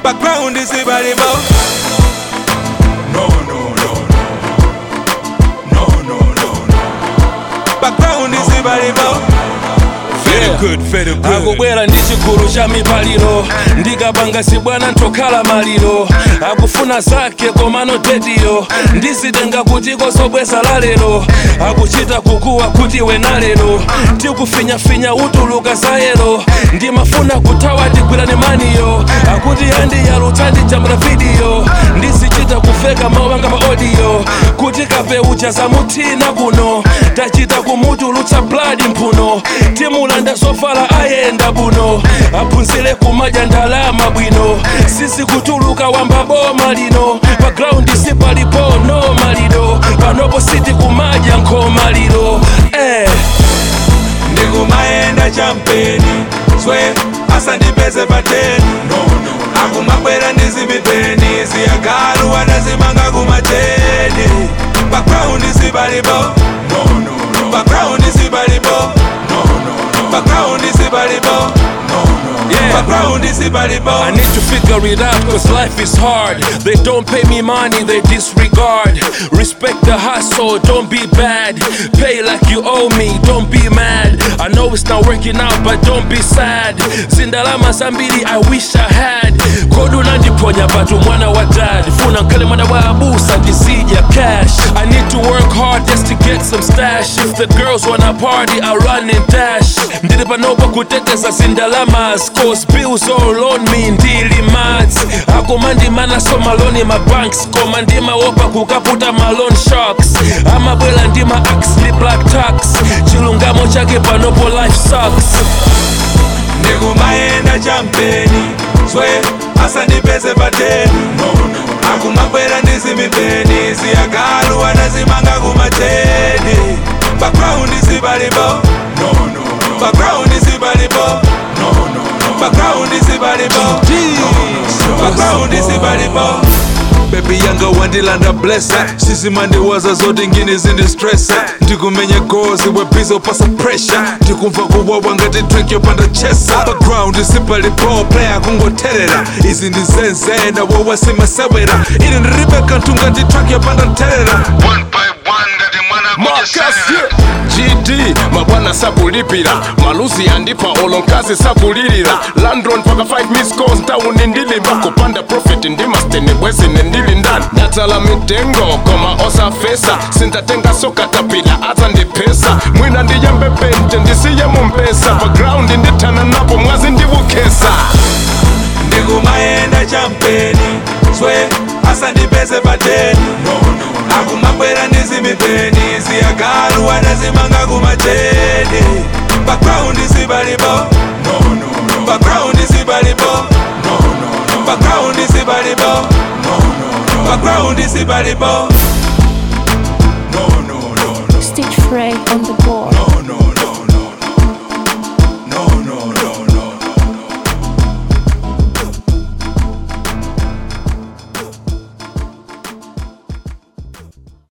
background sibalipo no no no no no no no no background sibalipo very good very good akubwera ndi chigulu cha mipaliro ndikapanga sibwana ntokhala maliro akufuna zake komano tetiyo ndizitenga kuti kosobweza lalero akuchita kukuwa kuti wena lero tikufinyafinya utuluka zayero ndimafuna kuthawa tigwirane maniyo akuti andiyalutsa ndijambula vidiyo ndizichita kufeka mawanga pa audio kuti kapeucha zamuthina kuno tachita kumutulutsa blood mphuno timulanda zovala ayenda buno aphunzire kumadya ndalama bwino sisi kutuluka wamba boma lino pa ground sipalipo no maliro panopo siti kumadya nkhoma liro eh. ndikumayenda champeni swe asandipeze pateni no, no. akumabwera ndizimipeni ziyagalu anazimanga kumateni background sibalipo no, no, no. background sibalipo no, no, no. background sibalipo no, no. Yeah. background sibalipo I need to figure it out cause life is hard. They don't pay me money, they disregard. Respect the hustle, don't be bad. Pay like you owe me, don't be mad. I know it's not working out, but don't be sad. Zindalama zambiri, I wish I had. Kodu nandiponya batu mwana wa dad. Funa nkale mwana wa abusa ndizija cash. I need to work hard just to get some stash. If the girls wanna party, I run and dash. Ndili panopa kuteteza zindalamas. Cause bills all on me, ndili mads. akumandimana so maloni ma banks koma ndimaopa kukaputa malone sharks amabwela ndima axley black tax chilungamo chake panopo life sucks ndikumayenda champeni swe asandipeze pateni no, no. akumabwera ndizimipeni ziyagalu anazimanga kumateni background sibalipo no, no, no. background sibalipo no, no, no. background sibalipo no, no, no. background sibalipo bebi yanga wandilanda blessa sizimandiwaza zote ngini zindistressa ndikumenya gozi webiza upasa pressure ndikumva kuwawa ngati drink yopanda chesa background sipalipo playa kungoterera izi ndizenzena wowasimasewera ili ndiribe kanthu ngati track yopanda nterera one by one ngati mwana Marcus, kuchisera yeah. GD mabwana sakulipira maluzi yandipa olonkazi sakulilira landron paka 5 miss calls ntawuni ndilimba kupanda profit ndimasteni bwezine ndili ndani ndatala mitengo koma osafesa sintatenga sokatapila aza ndipesa mwina ndiyambe pente ndisiye mumpesa pa ground ndithana napo mwazi ndivukesa ndikumayenda champeni swe asandipeze pateni no, no. akumabwera ndizimipeni ziyagalu anazimanga kumateni background sibalipo no, no, no. background sibalipo no, no, no. background sibalipo no, no, no. background sibalipo